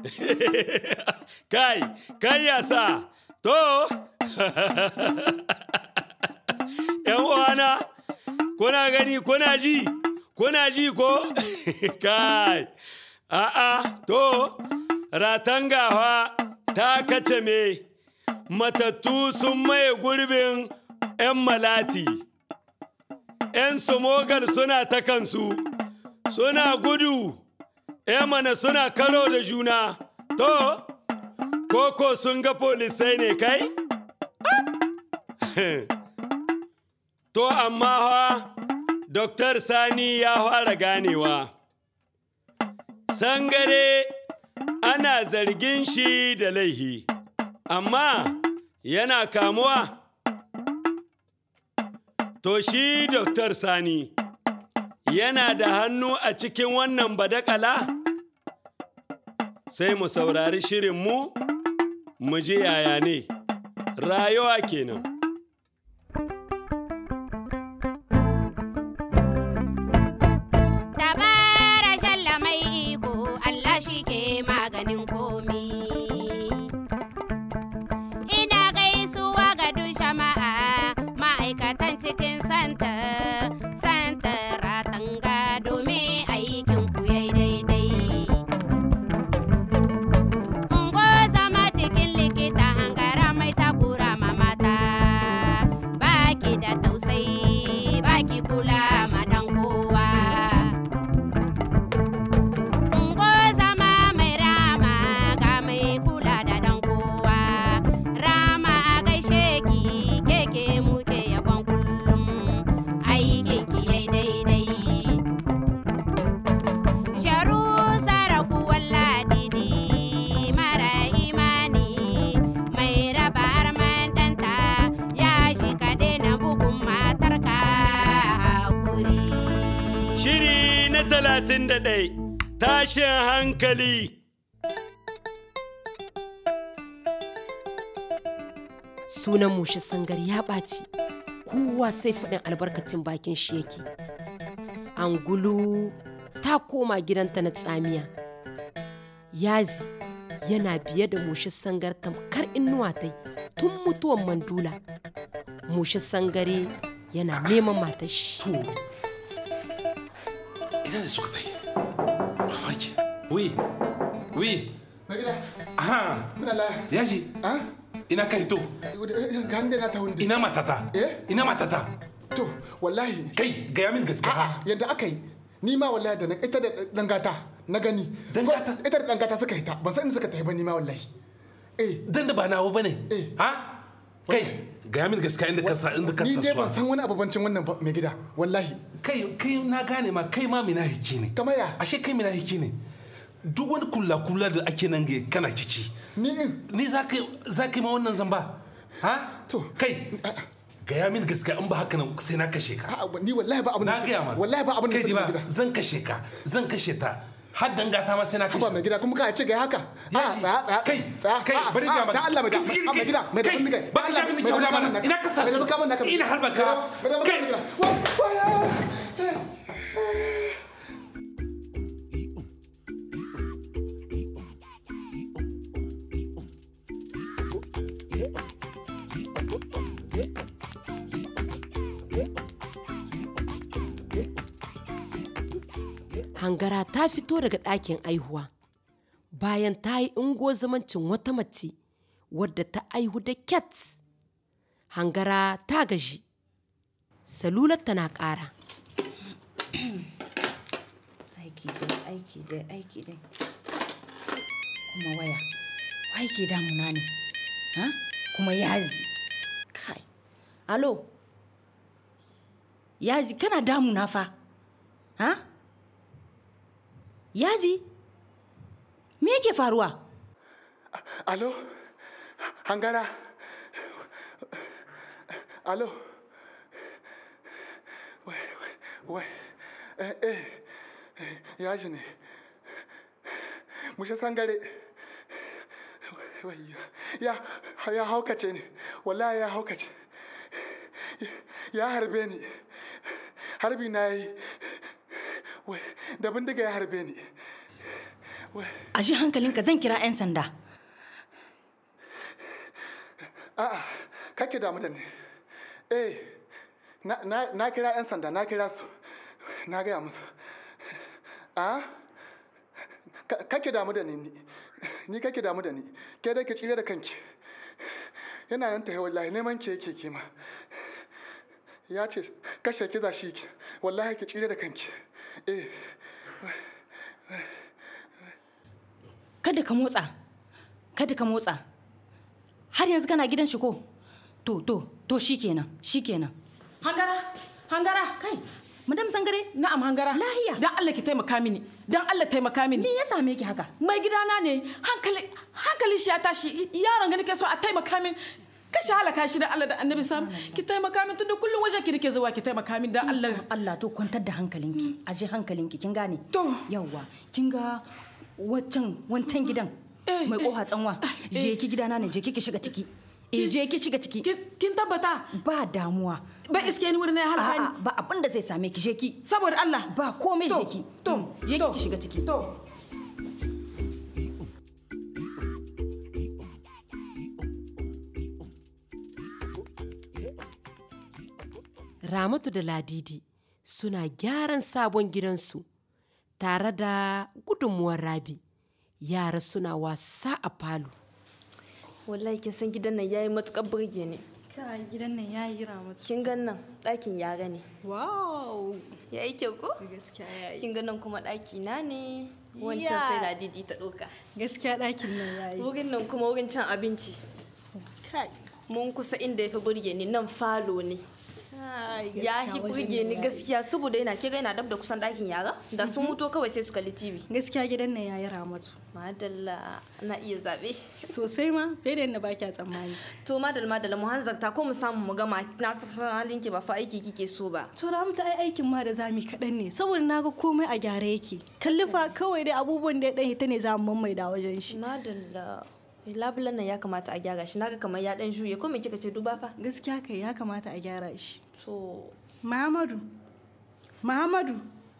kai kai yasa to yan uwana kuna gani kuna ji kuna ji ko kai a'a to ratangawa ta kace me matattu sun maye gurbin 'yan malati 'yan sumogal suna ta kansu suna gudu 'yan mana suna karo da juna to koko sun ga polisai ne kai to amma ha Dr. Sani ya fara ganewa. Sangare ana zargin shi da laihi, amma yana kamuwa. To shi Dr. Sani yana da hannu a cikin wannan badakala? Sai mu saurari shirinmu, mu ji yaya ne, rayuwa kenan. Dabara shalla mai iko Allah shi ke maganin komi. Ina gaisuwa ga duk jama'a ma'aikatan cikin santa, santa ratanga domin aikin ku yayi daidai. Ungo zama cikin likita hangara mai takura ma mata, baki da tausayi, baki kula ma dan kowa. Ungo zama mai rama ga mai kula da dan kowa. Rama a gaishe ki keke muke yabon kullum aikin ki yai daidai. Sharu saraku walladidi mara imani mai raba arman danta ya shi ka daina bugun matarka hakuri. Shiri na talatin da ɗai tashin hankali. sunan mushi sangar ya ɓaci kowa sai faɗin albarkacin bakin shi yake angulu ta koma gidanta na tsamiya yazi yana biye da mushi sangar tamkar inuwa tai tun mutuwan mandula mushi sangare yana neman matar shi To, ina da suka tai? Mamaki. Wi, wi, Na gida, aha, muna laya. yaji, Ah? ina ka hito, Ga hande na ta hundi. ina matata, Eh? ina matata. To, wallahi. Kai, gaya min gaskiya. A'a, yadda aka yi. Ni ma wallahi da nan ita da dangata na gani. Dangata? Ita da dangata suka hita. Ban san inda suka tafi ba ni ma wallahi. Eh, Dan da ba nawa bane. Eh. Ha? Kai, gaya min gaskiya inda ka sa inda ka ni sa dai ban san suwa. wani abubancin wannan ba mai gida. Wallahi. Kai, kai na gane ma kai ma mina hiki ne. Kamar ya? Ashe kai mina hiki ne. Duk wani kula-kula da ake nan ga kana cici. Ni in. Ni za ka za ka yi ma wannan zamba? Ha? To. Kai, gaya min gaskiya in ba haka nan sai na kashe ka. A'a, ni wallahi ba abin da na gaya ma Wallahi ba abin da kai suka ji ba mai gida. zan kashe ka zan kashe ta har dangata ma sai na kashe Haba mai gida kuma ka ce ga haka. Ya A'a, ji. tsaya tsaya. Kai, tsaya. kai, A'a, bari a'a, ga maka. Dan Allah mai da. Kiskiri Mai kai. gida, mai da Kai, bindiga. ba ka sha min kyau mana. Ina ka sa su. Ina harba ka. Kai. hangara ta fito daga ɗakin aihuwa bayan ta yi ingo zamancin wata mace wadda ta aihu da cat hangara ta gaji salular na ƙara aiki dai aiki dai aiki dai kuma waya wai ke damuna ne ha kuma yazi kai alo yazi kana damuna fa ha yazi me yake faruwa Alo? Hangara? Alo? Wai, wai, wai. Eh, eh, eh, ya ji ne. Mushe sangare. Wai, ya, ya haukace ne. Wallahi ya haukace. Ya harbe ni. Harbi na yi. Wai, da bindiga ya harbe ni. a ji hankalinka zan kira 'yan sanda A'a, kake damu da ni. Eh, na, na, na kira 'yan sanda, na kira su. Na gaya musu. A? Ka- Kake damu da ni. ni- Ni kake damu da ni. Ke dai ki tsire da kanki. Yana nan tahe wallahi neman ki yake kima. Ya ce kashe ki za shi ki. Wallahi ki tsire da kanki. Eh, kada ka motsa kada ka motsa har yanzu kana gidan shi ko to to to shikenan shikenan Hangara, hangara. kai madam sangare Na'am hangara. Lahiya. Dan Allah ki taimaka mini. Dan Allah taimaka mini. me ya same ki haka Mai gidana ne hankali hankali shi ya tashi yaron ga nake so a taimaka min. Kashi halaka shi da Allah da Annabi sam ki taimaka min tunda kullum wajen ki nake zuwa ki taimaka min dan Allah. Allah to kwantar da hankalinki a ji hankalinki kin gane To. yawwa kin ga wancan wancan gidan Eh, mai eh, koha tsanwa je ki gidana ne je ki ki shiga ciki eh je ki shiga ciki Kin kin tabbata ba damuwa ba iske ni wurin ya halaka ni. a'a ba abin da zai same ki je ki Saboda Allah. ba komai To, je ki to, Mm, je ki to, ki shiga ciki To. Ramatu da Ladidi suna gyaran sabon gidansu tare da gudunmuwar Rabi. Yara suna wasa a falo. wallahi kin san gidan nan yayi matukar burge ne Kai gidan nan ya yi ramatu. kin gan nan ɗakin yara ne Wow! yayi kyau ko Gaskiya ya yi. kin gan nan kuma ɗaki na ne wancan Ya. sai ladidi ta ɗauka Gaskiya ɗakin nan ya yi. wurin nan kuma wurin cin abinci Kai. mun kusa inda ya fi burge ni nan falo ne Kai, ya gaskiya fi wajen burge nan ni ya yi. gaskiya saboda yana kira yana dab da kusan ɗakin yara da sun mutu kawai sai su kalli tv Gaskiya gidan nan ya yi ramatu. madalla na iya zaɓe Sosai ma, fiye da yadda ba kya tsammani. to madalla madalla mu hanzarta ko mu samu mu gama na su halin ki ba fa aiki kike so ba To ramatu ai aikin ma da zami kaɗan ne, saboda na ga komai a gyara yake. Kalli fa kawai dai abubuwan da ya ɗan hita ne za mu maimaida wajen shi. madalla labulan nan ya kamata a gyara shi naga kamar ya dan juye ko me kika ce duba fa Gaskiya kai ya kamata a gyara shi. to Muhammadu. Muhammadu.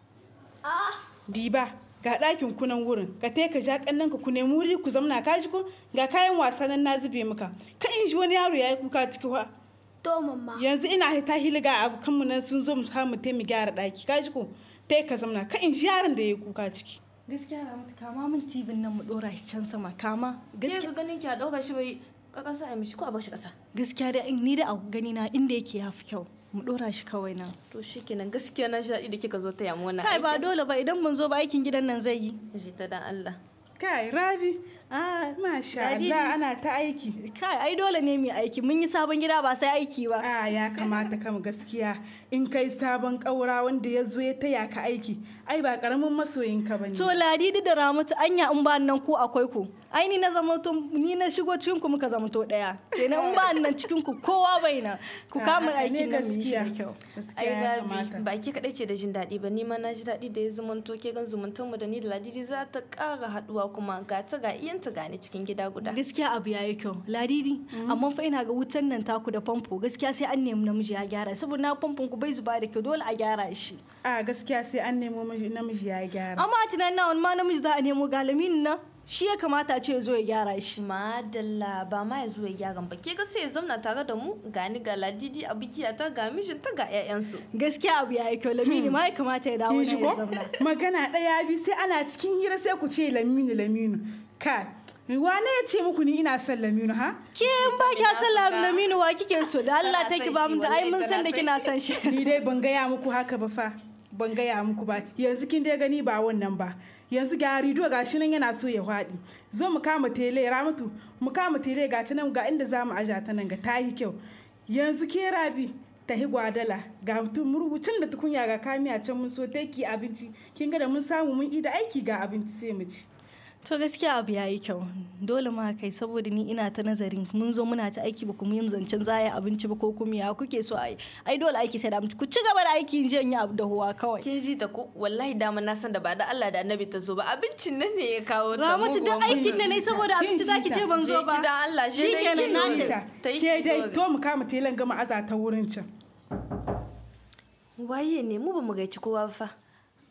Diba, ga ɗakin kunan wurin, ka te ka ja ƙannan ka ku nemi wuri ku zamna ka ji ko ga kayan wasa nan na zube maka. Ka in ji wani yaro ya yi kuka ciki wa. To mamma. Yanzu ina hita hiliga abokanmu nan sun zo mu samu te mu gyara ɗaki ka ji ko te ka zamna ka in ji yaron da ya yi kuka ciki. Gaskiya ramatu kama min tibin nan mu ɗora shi can sama kama. ke Gaskiya ga ganin ki a dauka shi bai ka kasa a mishi ko a bar shi kasa gaskiya da ni da a gani na inda yake ya fi kyau. Mu ɗora shi kawai nan. to shikenan gaskiya na shaɗi da kika zo ta yamu wannan Kai ba aikin. dole ba idan mun zo ba aikin gidan nan zai yi. ji ta dan Allah Kai Rabi, Ah, masha Ladidi. Allah ana ta aiki. kai ai dole ne mu yi aiki. Mun yi sabon gida ba sai aiki ba. A ya kamata kam gaskiya in kai sabon ƙaura wanda ya zo ya taya ka aiki ai ba ƙaramin masoyinka ba ne. To Ladidi da Ramatu anya in ba nan ku akwai ku. Ai ni na zama to ni na shigo cikin ku muka zama to daya. Kenan in ba nan cikin ku kowa bai nan. Ku A, kama haka ne aikin nan mu yi shi da gaskiya. kyau. Gaskiya ai ya gabi kamata. ba ki kadai ce da jin daɗi ba ni ma na ji daɗi da ya zama to ke gan zumuntan mu da ni da ladidi za ta ƙara haɗuwa kuma ga ta ga iyanta gani cikin gida guda Gaskiya abu yayi kyau. Ladidi amma fa ina ga wutan nan taku da famfo gaskiya sai an nemi namiji ya gyara saboda na famfon ku bai zuba da kyau dole a gyara shi. A gaskiya sai an nemo miji- namiji ya gyara. Amma a tunanin na wani ma namiji za a nemo galamin nan shi ya kamata a ce ya zo ya gyara shi. madalla ba ma ya zo ya gyaran ba ke ga sai ya zauna tare da mu gani ga ladidi a bikiya ta ga mijinta ga 'ya'yansu Gaskiya abu yayi kyau lamini ma ya kamata ya dawo Kin ji nan ya ko? zauna. Magana ɗaya bi sai ana cikin hira sai ku ce laminu laminu. Kai, wane ya ce muku ni ina son laminu ha? Ke in ba kya san Ina so ka- Laminu wa kike so da Allah Tana take son ba shi, mu da ai wallahi mun san da tana kina son son shi. Ni dai ban gaya muku haka ba fa. Ban gaya muku ba. Yanzu kin dai gani ba wannan ba. Yanzu ga rido ga shi nan yana so ya faɗi. Zo mu kama tele ramatu. Mu kama tele ga ta nan ga inda za mu aja ta nan ga ta yi kyau. Yanzu ke rabi ta hi gwadala ga mutum murhucin da tukunya ga kamiya can mun so ki abinci kin ga da mun samu mun ida aiki ga abinci sai mu ci. To gaskiya abu yayi kyau. Dole ma kai saboda ni ina ta nazarin mun zo muna ta aiki ba kuma yin zancen zaya abinci ba ko kuma ya kuke so ai. Ai dole aiki sai da mutu. Ku ci gaba da aiki in je in yi abu da huwa kawai. kin ji ta ko wallahi dama na san da ba da Allah da annabi ta zo ba abincin nan ne ya kawo ta Ramatu da muguwan aikin da miji. nayi saboda Kin abinci ji zaki ta. ce ban Je zo ba. gidan Allah, je dai Shikenan ki na zo. yi. ta ta yi ke dai kido. to mu kama telan gama aza ta wurin can. waye ne mu ba mu gaici kowa ba fa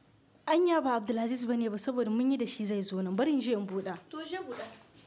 anya ba abdulaziz bane ba saboda mun yi da shi zai zo nan bari in je in buɗa To je buɗa.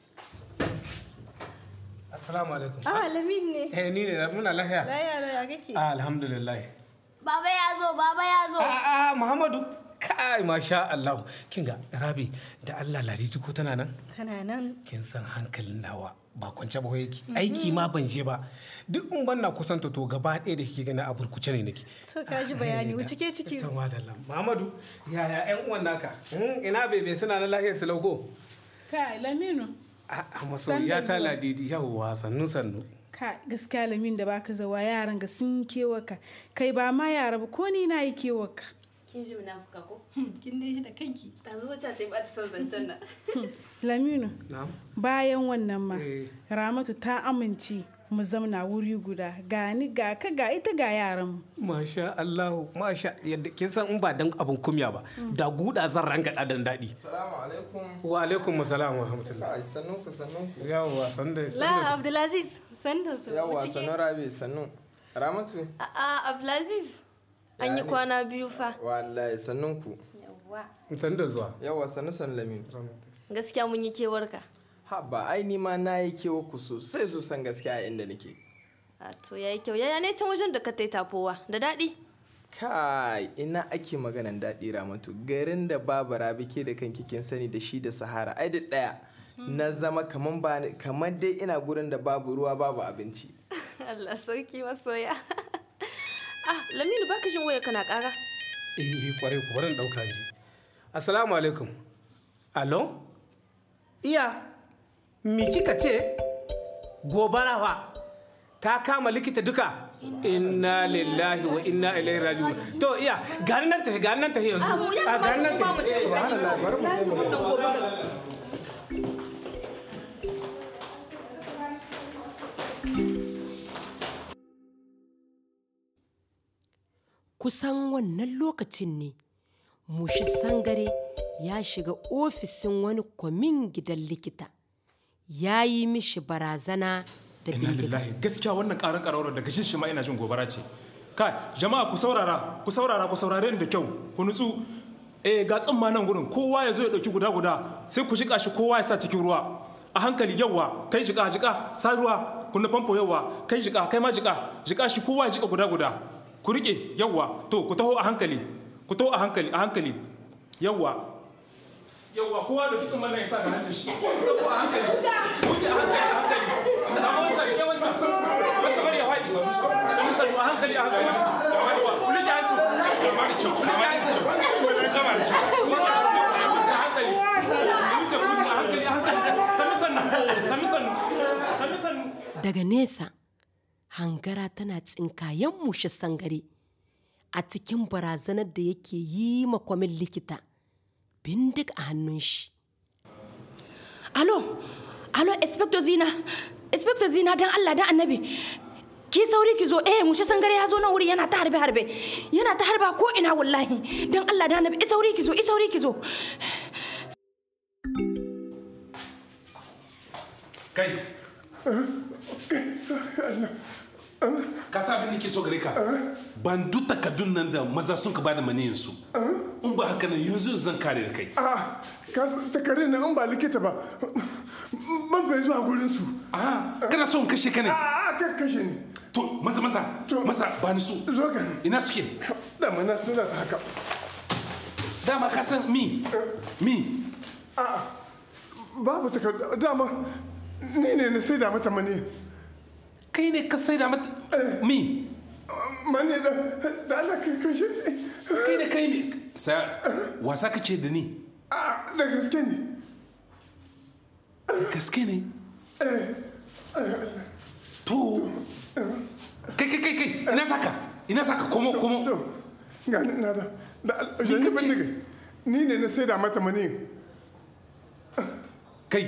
Assalamu alaikum. ah lamin ne Eh ni ne muna lafiya. laya laya kake Ah, Alhamdulillah. Baba ya zo, baba ya zo. Ah, ah, Muhammadu. Kai masha Allah. Kinga Rabi da Allah Ladidi ko tana nan? tana nan Kin san hankalin nawa ba kwance ba yake. Aiki ma ban je ba. Duk in ban na kusanta to gaba ɗaya da kike gani a burkuce ne nake. to ka ji bayani wuce ke ciki Ta madalla. Muhammadu, yaya ƴan uwan naka? Hmm, Ina bebe suna na lahiyar su lauko? kai laminu Ah, masoyiya ta zuwa. Ladidi yawwa sannu sannu. ka gaskiya lamin da baka zawa yaran ga sun yi kewaka kai ba ma yara ba ko ni na yi kewaka Kin ji munafuka ko? kin dai shi da kanki Ta zo ta yi ba ta son zancen nan. laminu Na'am. bayan wannan ma Eh. ramatu ta amince mu zamna wuri guda gani ga ka ga ita ga yaran mu Masha Allahu, masha yadda kin san in ba dan abin kumya ba, da guda zan ranga dan daɗi. Salamu alaikum. Wa alaikum assalam wa rahmatullah. Sai sannun ku sannun ku. Yawwa san da la abdulaziz san da su Yawwa wuce ke. sannun Rabi sannun. Ramatu. A'a Abdulaziz. An yi Ya ne? kwana biyu fa. Wallahi sannun ku. Yawwa. san da zuwa. Yawwa sannu sannu Lamin. Gaskiya mun yi kewarka. Ha ba ai ni ma na yi kewa ku sosai sosan gaskiya a inda nake. A to yayi kyau. Yaya ne can wajen da ka tai tafowa? Da daɗi? Kai ina ake maganan daɗi Ramatu garin da babu Rabi ke da kanki kin sani da shi da Sahara ai da ɗaya. Na zama kaman ba ni- kaman dai ina gurin da babu ruwa babu abinci. Allah sauki masoya. ah, Laminu baka jin waya kana ƙara? Eh, eh, kwarai ku bari in ɗauka ji. Assalamu alaikum. Alo? Iya, me kika ce? Gobara fa. Ta kama likita duka. Inna lillahi wa inna ilaihi raji'un. To iya, gani nan tafi, gani nan tafi yanzu. Ah, mu ya Ah, gani nan kamata mu tafi. ma mu tafi. Subhanallah, bari mu je mu Wannan gobara. kusan wannan lokacin ne mushi sangare ya shiga ofishin wani kwamin gidan likita ya yi mishi barazana da Inna bindiga lillahi gaskiya wannan karar karar daga shin shi ma ina jin gobara ce. Kai jama'a ku saurara ku saurara ku saurare ni da kyau ku nutsu eh ga tsimma nan gurin kowa ya zo ya dauki guda guda sai ku jika shi kowa ya sa cikin ruwa a hankali yawa kai jika jika sa ruwa kunna famfo yawa kai jika kai ma jika jika shi kowa ya jika guda guda ku rike yawa to ku taho a hankali ku taho a hankali a hankali yawa yawa kowa da kitsin mallan ya sa ga hancin shi sabo a hankali wuce a hankali a hankali da wancan ya wancan wasu bari ya faɗi sanu sanu a hankali a hankali da wani wa kulli da hancin da mari kyau kulli da hancin kama da kyau wuce a hankali wuce wuce a hankali a hankali sanu sanu sanu sanu sanu sanu daga nesa hangara tana tsinkayen mushi sangare a cikin barazanar da yake yi ma kwamin likita bindig a hannun shi Alo, alo, Inspector Zina, Inspector Zina dan Allah dan annabi. Ki sauri ki zo, eh, mushe sangare ya zo nan wuri yana ta harbe harbe. Yana ta harba ko ina wallahi. Dan Allah dan annabi, i sauri ki zo, i sauri ki zo. kai ka sa abin da ke so gare ka ban duk takardun nan da maza sun ka bada maniyin su in ba haka nan yanzu zan kare da kai a takardun nan in ba likita ba ban bai zuwa gurin su a kana so in kashe ka ne a ka kashe ni to maza maza maza ba ni su zo ga ina suke da mana suna ta haka dama ka san mi mi a babu takardu dama ni ne na sai da mata mani kai ne ka sai da mata mi mani da da Allah kai kashe kai ne kai mi sa wasa kace da ni a da gaske ne gaske ne to kai kai kai kai ina saka ina saka komo komo ga ni na da da Allah ban daga ni ne na sai da mata mani kai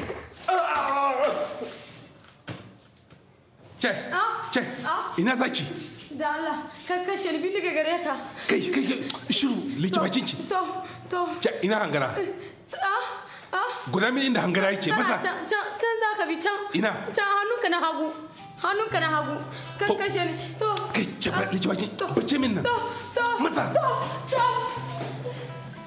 Ke, ke, ina zaki? Da Allah, ka kashe ni bindiga gare ka. Kai, kai, kai, shiru, liki bakin ki. To, to. Ke, ina hangara. Ah, ah. Guda min inda hangara yake, Tana maza. can, can, can za ka bi can. Ina? Can hannunka na hagu. Hannunka na hagu. Ka kashe ni. To. Kai, ke, ba, liki bakin, bace min nan. To, to. Maza. To, to.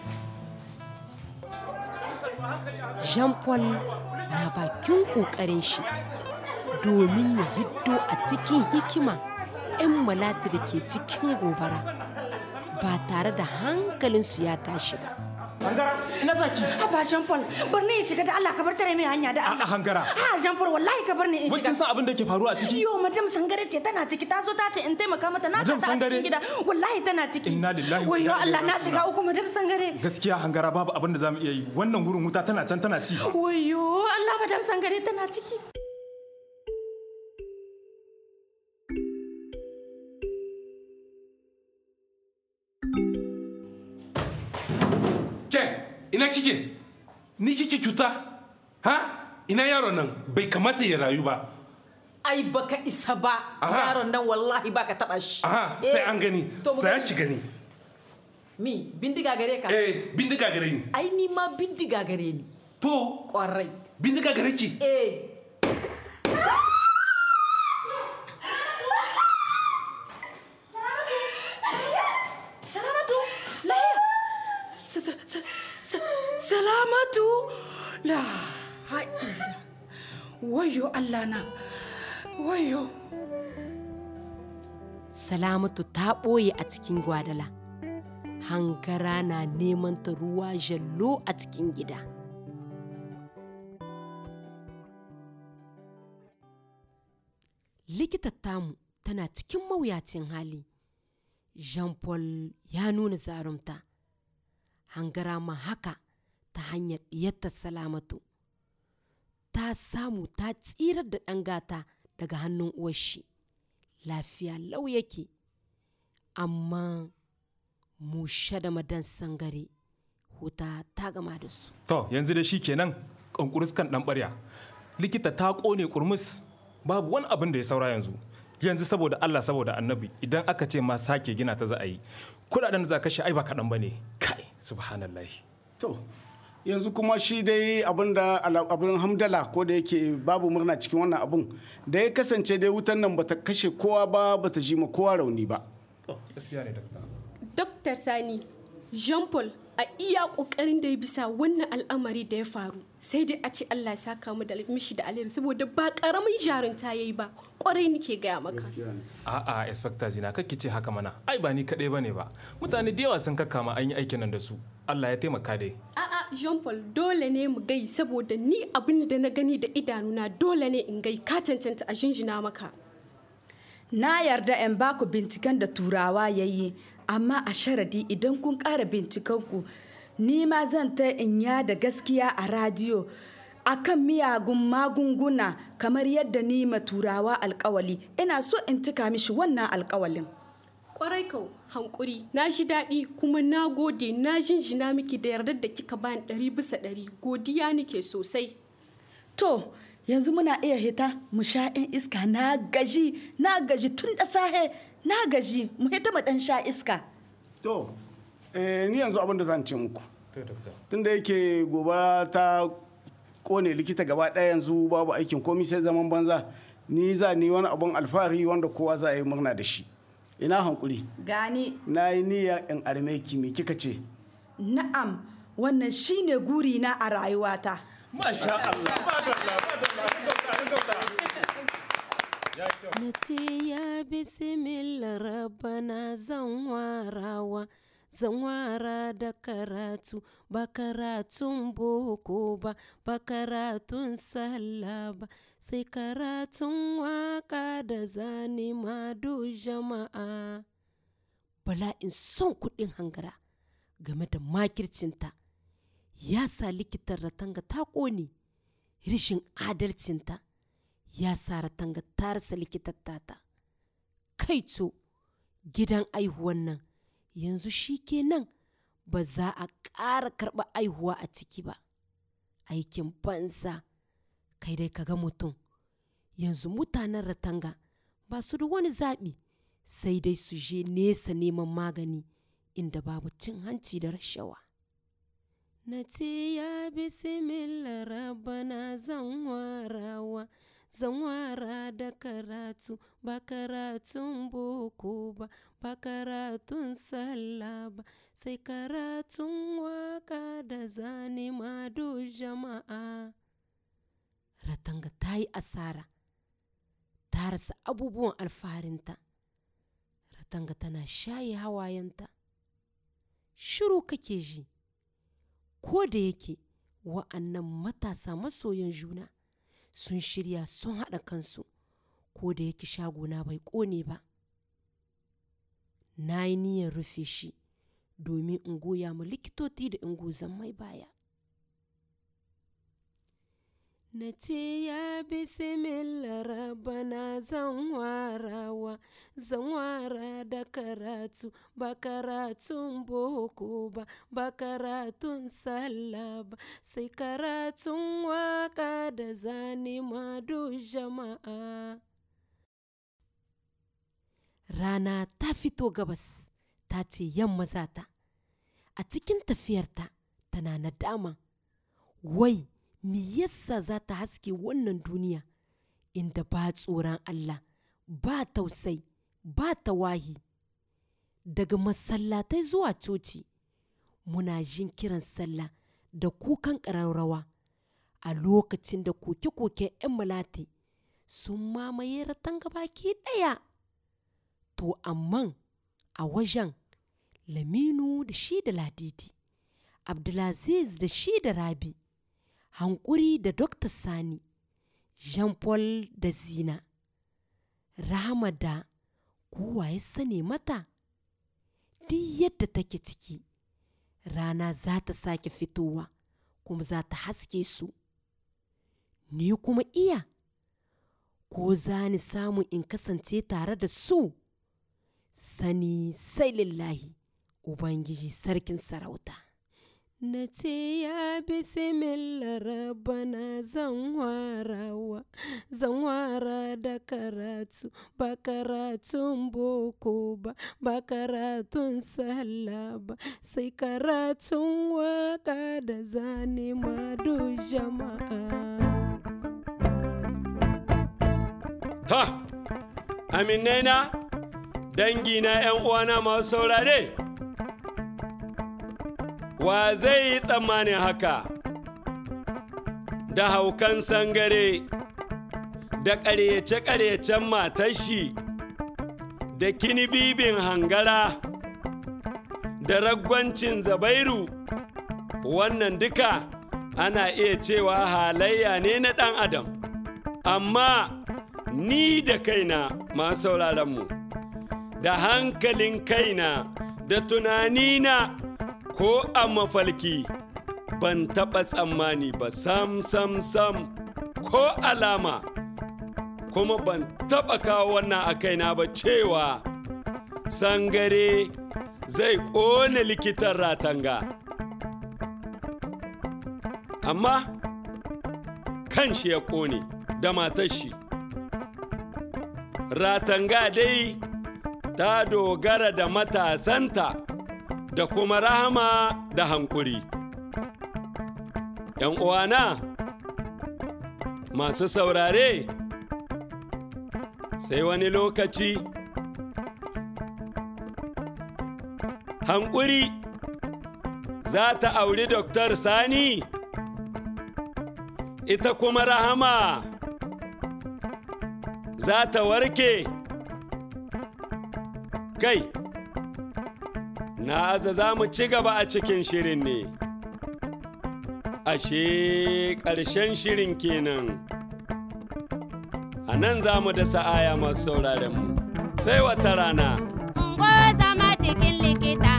jean paul na bakin ƙoƙarin shi domin ya hiddo a cikin hikima 'yan malati da ke cikin gobara ba tare da hankalinsu ya tashi ba hangara ina zaki Haba Jean Paul, bar ni in shiga da Allah ka bar tare mai hanya da Allah. hangara. Ha Jean Paul wallahi ka bar ni in Wai shiga. kin san abin da ke faruwa a ciki? Yo madam Sangare ce tana ciki ta zo ta ce in taimaka mata na Madam ta a Sangare? cikin gida. Wallahi tana ciki. Inna lillahi wa Wayyo inna Allah ilaihi na shiga raji'un. uku madam Sangare. gaskiya hangara babu abin da zamu iya yi wannan gurin wuta tana can tana ci Wayyo Allah madam Sangare tana ciki. ke ina kike ni kike cuta ha ina yaron nan bai kamata ya rayu ba ai baka isa ba Aha. yaron nan wallahi baka taba shi aha sai Eh, an gani to mu sai gani. ki gani mi bindiga gare ka eh bindiga gare ni ai ni ma bindiga gare ni to kwarai bindiga gare ki eh Salamatu. Lahiya. Sa- sa- sa- sa- Salamatu. La haɗila. Wayyo Allah na. Wayyo. salamatu ta ɓoye a cikin gwadala hangara na neman ta ruwa jallo a cikin gida likitar tamu tana cikin mawuyacin hali jean paul ya nuna zarumta hangara ma haka ta hanyar ɗiyarta salamatu ta samu ta tsirar da ɗan gata daga hannun uwarshi lafiya lau yake amma mushe da madan sangare huta ta gama da su to yanzu da shi kenan kankurus kan dan barya likita ta kone kurmus babu wani abin da ya saura yanzu yanzu saboda Allah saboda annabi idan aka ce ma sake gina ta za a yi kudaden da za kashe ai ba kaɗan ba ne kai subhanallahi to yanzu kuma shi dai abin da abin hamdala ko da yake babu murna cikin wannan abun da ya kasance dai wutan nan bata kashe kowa ba bata ji ma kowa rauni ba gaskiya ne dakta Dr. Sani, Jean Paul a iya kokarin da ya bisa wannan al'amari da ya faru sai dai a ce Allah ya saka mu da mishi da alheri saboda ba karamin jarunta yayi ba kwarai nake gaya maka a'a inspector zina kakki ce haka mana ai ba ni kaɗai bane ba mutane da yawa sun kakkama an yi aikin nan da su Allah ya taimaka dai a'a Jean Paul dole ne mu gai saboda ni abin da na gani da idanuna dole ne in gai ka cancanta a jinjina maka Na yarda in baku binciken da turawa ya yi, amma a sharadi idan kun ƙara bincikenku, ni ma zan ta in da gaskiya a radiyo akan miyagun magunguna kamar yadda ni ma turawa alkawali ina so in cika mishi wannan alkawalin. kwarai kau hankuri na ji daɗi kuma na gode na jinjina miki da yardar da kika bani ɗari bisa ɗari godiya nike sosai To, yanzu muna iya hita mu sha in iska na gaji, na gaji tun da sahe, na gaji mu hita mu dan sha iska. to eh, ni yanzu abin da zan ce muku tunda yake gobara ta kone likita gaba ɗaya yanzu babu aikin komi sai zaman banza ni za ni wani abun alfahari wanda kowa za a yi murna da shi ina hankuri Gani, na yi niyya in armeki me kika ce na'am, wannan shine gurina a rayuwata. Masha Allah, na ce ya bisimila rabana zan warawa zan wara da karatu ba karatun boko ba ba karatun sallah ba sai karatun waka da zane madu jama'a bala'in son kuɗin hangara game da makircinta ya sa likitan ratanga ta ƙone rishin adalcinta ya sa ratanga ta rasa likitar tata kai co gidan aihuwan nan yanzu shi kenan ba za a ƙara karɓa aihuwa a ciki ba aikin banza kai dai kaga mutum yanzu mutanen ratanga ba su da wani zaɓi sai dai su je nesa neman magani inda babu cin hanci da rashawa na ce ya bisimila rabana zan warawa zan wara da karatu ba karatun boko ba ba karatun sallah ba sai karatun waka da zane mado jama'a ratanga ta yi asara ta rasa abubuwan alfaharinta ratanga tana shaye hawayenta shiru kake ji ko da yake wa'annan matasa masoyan juna sun shirya sun haɗa kansu ko da yake shagona bai ƙone ba na yi niyyar rufe shi domin in goya mu likitoci da ingozan mai baya na ce ya bisimila rabana zan warawa zan wara da karatu ba karatun boko ba ba karatun sallah ba sai karatun waka da zane mado jama'a rana ta fito gabas ta ce yamma zata a cikin tafiyarta tana nadama wai me yasa za ta haske wannan duniya inda ba tsoron Allah ba tausai ba tawahi daga masallatai zuwa coci muna jin kiran sallah da kukan ƙararrawa a lokacin da koke-koken 'yan malati sun mamaye ratan baki ɗaya to amman a wajen laminu da shi da ladidi abdulaziz da shi da rabi hankuri da Dr. Sani, Jean-Paul da Zina, Rahama da kowa ya sane mata, duk yadda take ciki, rana za ta sake fitowa kuma za ta haske su. Ni kuma iya, ko za ni samu in kasance tare da su, sani sai lillahi, Ubangiji sarkin sarauta. na ce ya bisimila rabana zan warawa zan wara da karatu ba karatun boko ba ba karatun sallah ba sai karatun waka da zane mado jama'a ta aminai na dangi na 'yan uwana masu saurare wa zai yi tsammanin haka da haukan sangare da ƙaryace-ƙaryacen matashi da kinibibin hangara da ragwancin zabairu wannan duka ana iya cewa halayya ne na ɗan adam amma ni da kaina masu sauraronmu da hankalin kaina da tunanina ko a mafalki ban taɓa tsammani ba sam sam sam ko alama kuma ban taɓa kawo wannan a kaina ba cewa sangare zai ƙone likitan ratanga amma kan shi ya ƙone da matar shi ratanga dai ta dogara da matasanta da kuma rahama da hankuri. ‘Yan uwana masu saurare, sai wani lokaci, hankuri za ta auri Doktar Sani, ita kuma rahama za ta warke. Kai, na aza za mu ci gaba a cikin shirin ne. Ashe ƙarshen shirin kenan. A nan za mu da sa'aya masu sauraronmu, sai wata rana. Ungo zama cikin likita